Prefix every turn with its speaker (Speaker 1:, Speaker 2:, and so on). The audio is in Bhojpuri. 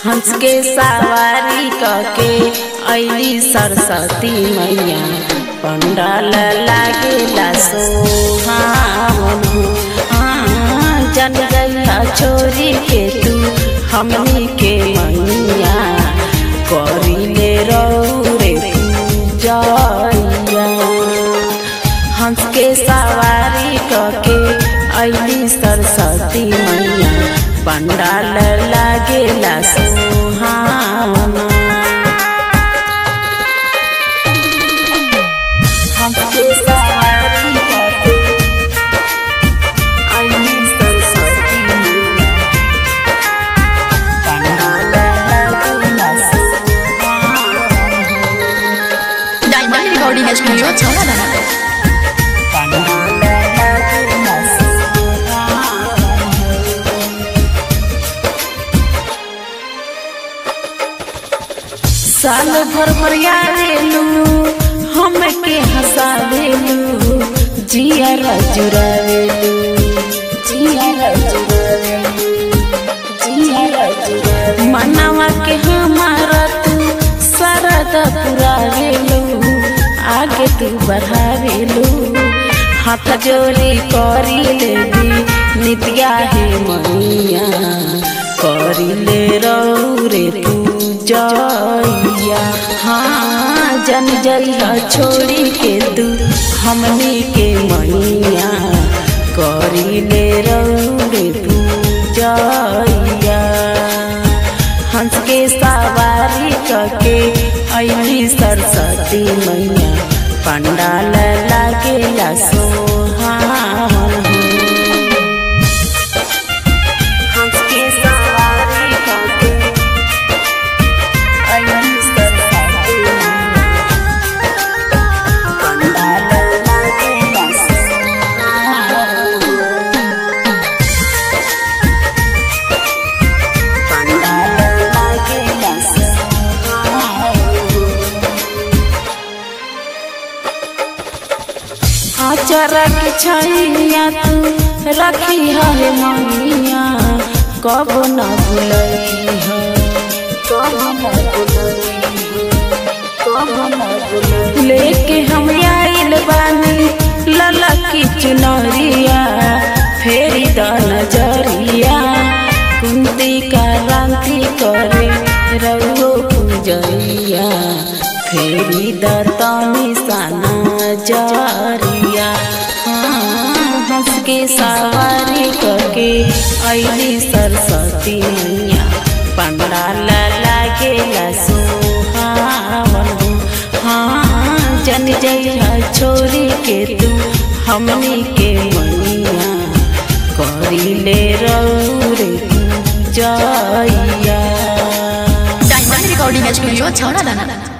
Speaker 1: हंस के सवारी कके ऐली सरस्वती मैया पंडाल लागेला सोहावन हाँ, जन गैया छोरी के तू हमनी के मैया करिले रौरे पूजैया हंस के सवारी कके ऐली सरस्वती मैया पंडाल लागेला सुहावना हंस के सवारी कके ऐली सरस्वती मैया पंडाल लागेला सुहावना
Speaker 2: डायमंड रिकॉर्डिंग स्टूडियो छौरा दाना
Speaker 1: साल भर भर यारेलू हम के हंसावेलू जिया जुरावेलू जिया जुरावेलू जिया जुरावेलू मनवा के हमारा तू सरद पुरावेलू आगे तू बढ़ावेलू हाथ जोड़ी करी लेबी नित्या हे मैया करी ले रौरे तू जइया हाँ जन जइया छोड़ी के तू हमनी के मैया करी ले रौरे तू जइया हंस के सवारी कके ऐली सरस्वती मैया पंडाल लागेला सोहावन हंस के सवारी कके ऐली सरस्वती मैया पंडाल लागेला सोहावन पंडाल लागेला सोहावन आचरा के छैया तू रखी है मनिया कब न भुलई है कब न भुलई है कब न भुलई लेके हम आइल बानी ललकी चुनरिया फेरी द नजरिया कुंती का रांति करे रहो पूजैया फेरी द तनी साना जरिया हाँ, हंस के सवारी करके ऐली सरस्वती मैया पंडाल लागेला सुहावन हाँ जन जइया छोरी के तू हमनी के मैया करिले रौरे जइया
Speaker 2: डायमंड रिकॉर्डिंग स्टूडियो छौरा दाना